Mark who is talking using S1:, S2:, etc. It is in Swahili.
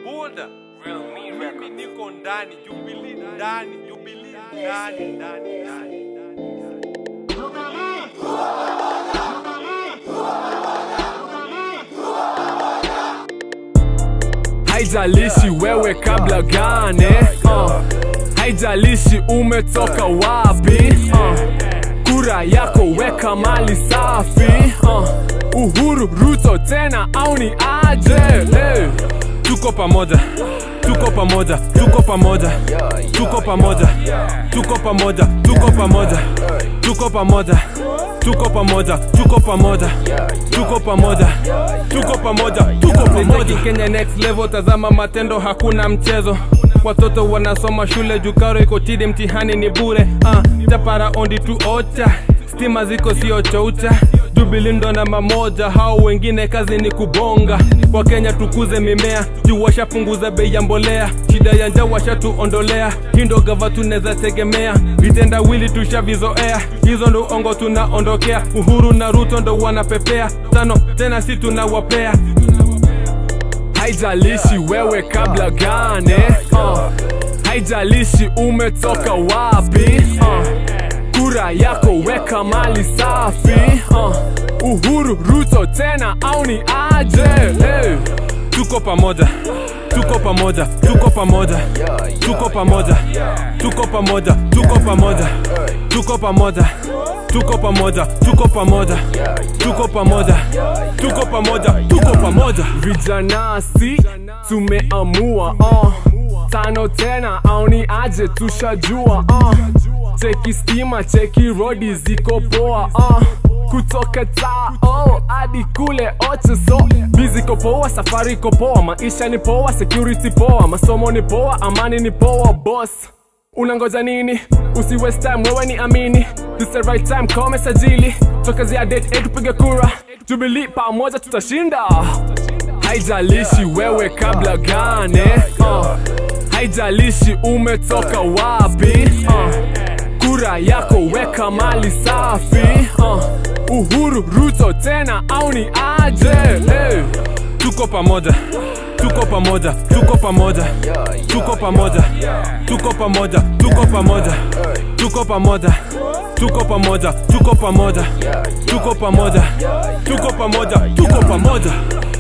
S1: Buda mimi niko ndani Jubilee ndani Jubilee ndani ndani ndani
S2: haijalishi wewe kabla gane uh. haijalishi umetoka wapi uh. kura yako weka mali safi uh. uhuru ruto tena au ni aje hey. tuko pamoja tuko pamoja tuko pamoja tuko pamoja tuko pamoja tuko pamoja tuko pamoja tuko pamoja tuko pamoja tuko pamoja tuko pamoja tuko pamoja Kenya next level tazama matendo hakuna mchezo watoto wanasoma shule jukaro iko tidi mtihani ni bure uh, tapara ondi tu ocha stima ziko sio choucha jubilindo namba moja hao wengine kazi ni kubonga wakenya tukuze mimea juu washapunguza bei ya mbolea shida ya njaa washatuondolea hindo gava tunaweza tegemea vitendawili tushavizoea hizo ndo ongo tunaondokea uhuru na ruto ndo wanapepea tano tena si tunawapea haijalishi wewe kabla gane uh. haijalishi umetoka wapi uh. kura yako weka mali safi uh. uhuru ruto tena au ni aje hey. tuko pamoja tuko pamoja tuko pamoja tuko pamoja tuko pamoja tuko pamoja tuko pamoja tuko pamoja tuko pamoja tuko pamoja tuko pamoja tuko pamoja vijanasi tumeamua uh. tano tena au ni aje tushajua uh. cheki stima cheki rodi ziko poa uh. kutoka taa oh, hadi kule ocho so bizi ko poa safari iko poa maisha ni poa security poa masomo ni poa amani ni poa boss unangoja nini usi waste time wewe ni amini This the right time kome sajili tokezea date 8 tupige kura jubilee pamoja tutashinda haijalishi wewe kabla gane uh. haijalishi umetoka wapi uh. kura yako weka mali safi uh. uhuru ruto tena au ni aje hey. tuko pamoja tuko pamoja tuko pamoja tuko pamoja tuko pamoja tuko pamoja tuko pamoja tuko pamoja tuko pamoja tuko pamoja tuko pamoja tuko pamoja